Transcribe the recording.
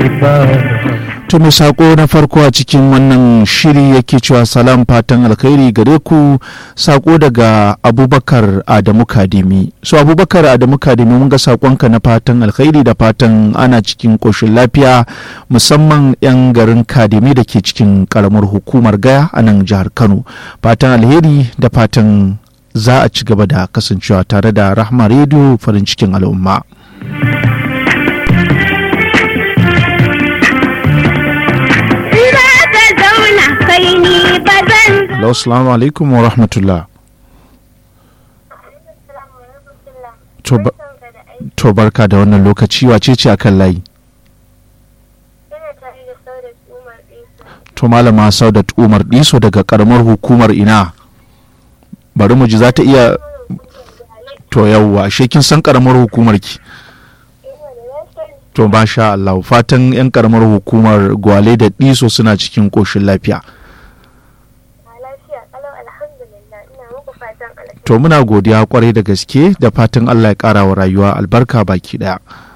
To mai sako na farko a cikin wannan shiri yake cewa salam fatan alkhairi gare ku sako daga abubakar adamu kadimi so abubakar adamu kadimi mun ga sakonka na fatan alkhairi da fatan ana cikin koshin lafiya musamman 'yan garin kadimi da ke cikin karamar hukumar gaya a nan jihar kano fatan alheri da fatan za a ci gaba da kasancewa tare da rahma rediyo farin cikin al'umma. kai ni ba zan Assalamu alaikum wa rahmatullah. To ba- To barka da wannan lokaci wace ce akan layi? To malama Saudat Umar Diso daga karamar hukumar ina. Bari mu ji za ta iya to yawwa ashe kin san karamar hukumar ki. To masha Allah fatan yan karamar hukumar Gwale da Diso suna cikin koshin lafiya. To muna godiya kwarai da gaske da fatan Allah ya ƙara wa rayuwa albarka baki ɗaya.